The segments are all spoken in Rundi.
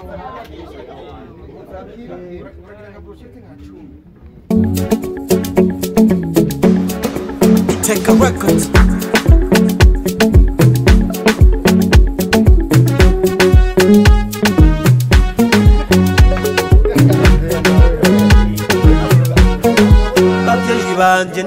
Take a record. Babyeyi banje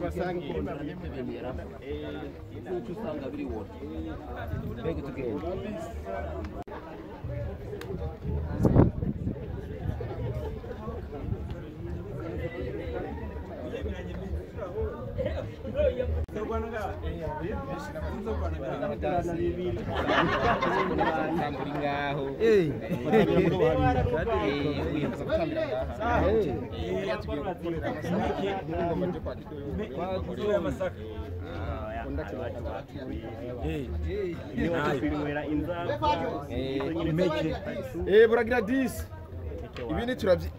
Eh buragira 10 ibi ni turavyi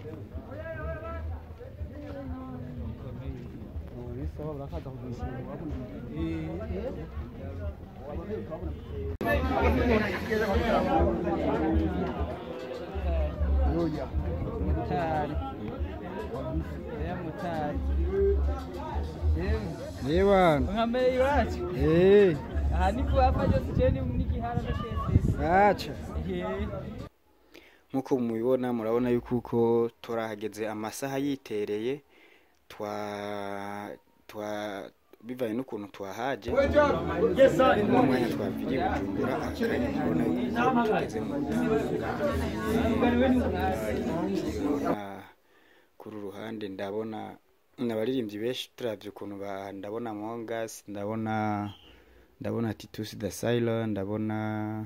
Yewan. nkameye iwacu Eh, aha ni kuhava byose jewe ni n'igihara ndakesese acha. Ehe. Nkuko mubibona murabona yuko uko turahageze amasaha yitereye twa twa bivanye n'ukuntu twahaje n'umwanya twaviriye bujumbura akanya mubona yuko tugeze mu Ah, kuri uru ruhande ndabona abaririmbyi benshi turavye ukuntu ba ndabona Mongas ndabona ndabona Titus the Sailor ndabona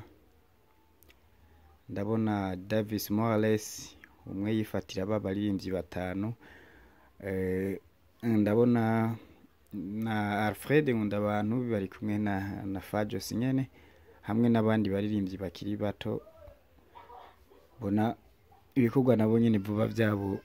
ndabona Davis Morales umwe yifatira aba baririmbyi batanu eh, ndabona na Alfred nkunda abantu bari kumwe na na Fajos nyene hamwe n'abandi baririmbyi bakiri bato bona ibikorwa nabo nyene vuba vyabo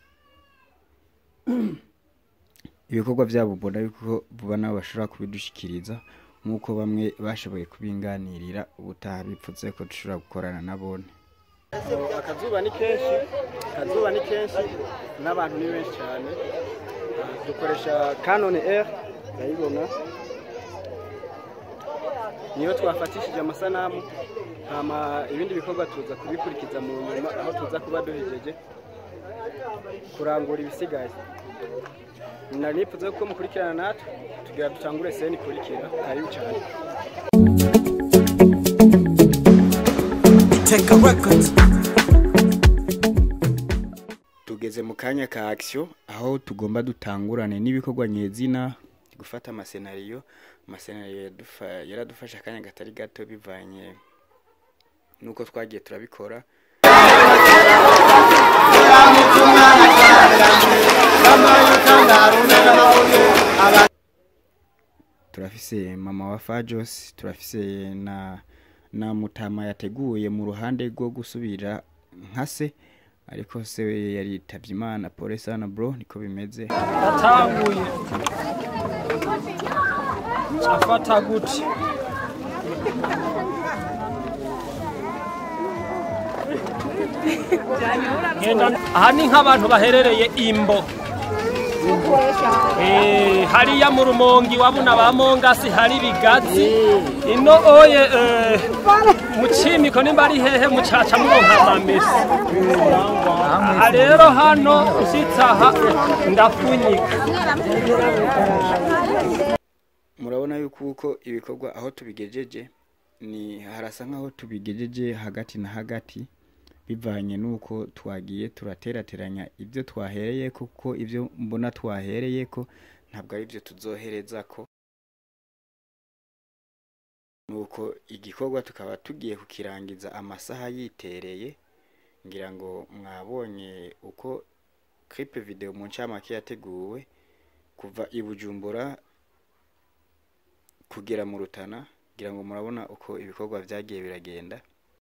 ibikorwa vyabo mbona yuko vuba nabo bashobora kubidushikiriza nk'uko bamwe bashoboye kubinganirira ubutaha bipfutse ko dushobora gukorana nabone akazuba ni kenshi akazuba ni kenshi n'abantu ni benshi cyane dukoresha canon r urayibona niyo twafatishije amasanamu hama ibindi bikorwa tuza kubikurikiza mu nyuma aho tuza kuba duhejeje kurangura ibisigaye nari nipfuza ko mukurikirana natwe tugira dutangure seni ikurikira karibu cyane Take a record. tugeze mu kanya ka action aho tugomba dutangurane n'ibikorwa nyezina gufata amasenariyo amasenariyo yadufa- yaradufashe akanya katari gato bivanye nuko twagiye turabikora turafise mama wa Fajos turafise na na mutama yateguye mu ruhande rwo gusubira nka se ariko se we yaritavye imana pole sana bro niko bimeze atanguye afata gute Ngenda aha ni nk'abantu baherereye imbo Eh, hariya mu rumongi wabona ba mongasi hari ibigazi ino oye eh, mu cimiko nimba ari hehe mucaca muronka amamesa aha rero hano usitse aha ndafunyika murabona yuko uko ibikorwa aho tubigejeje ni harasa nkaho tubigejeje hagati na hagati bivanye nuko twagiye turaterateranya ibyo twahereye kuko ibyo mbona twahereye ko ntabwo ari byo tuzohereza ko nuko igikorwa tukaba tugiye kukirangiza amasaha yitereye ngira ngo mwabonye uko clip video mu ncamake yateguwe kuva i Bujumbura kugera mu Rutana ngira ngo murabona uko ibikorwa byagiye biragenda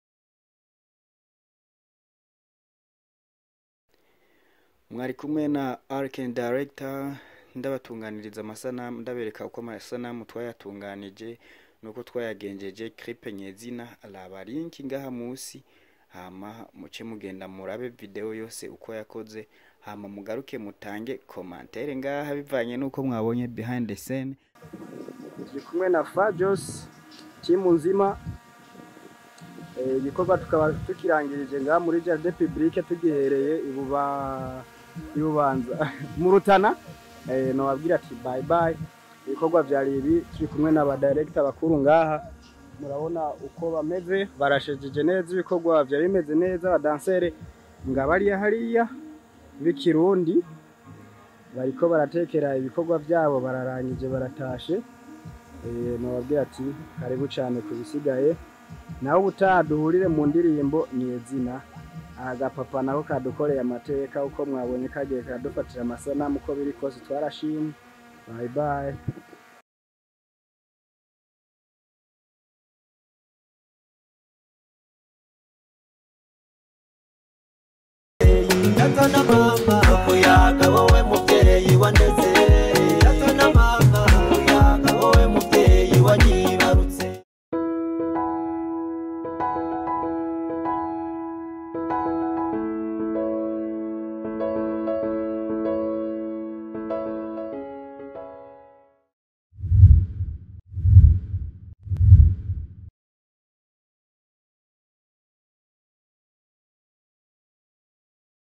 mwari kumwe na Arken Director ndabatunganiriza amasanamu ndabereka uko amasanamu twayatunganije nuko twayagenjeje clip nyezina araba link ngaha musi hama muce mugenda murabe video yose uko yakoze hama mugaruke mutange commentaire ngaha bivanye nuko mwabonye behind the scene turi kumwe na Fajos timu nzima Eh, igikorwa tukaba tukirangirije ngaha muri Jardin Publique tugihereye ibuba ibubanza mu Rutana eh, nobabwira ati bye bye ibikorwa vyari ibi turi kumwe n'aba director bakuru ngaha murabona uko bameze barashejeje neza ibikorwa vyari bimeze neza abadansere ngabariya hariya b'ikirundi bariko baratekera ibikorwa vyabo bararangije baratashe Eh, nababwira ati karibu cyane ku bisigaye nawe ubutaha duhurire mu ndirimbo ni izina agapapa nako kadukoreye amateka uko mwabonye kagiye kadufatira amasanamu uko biri kose twarashimye bye bye Yakana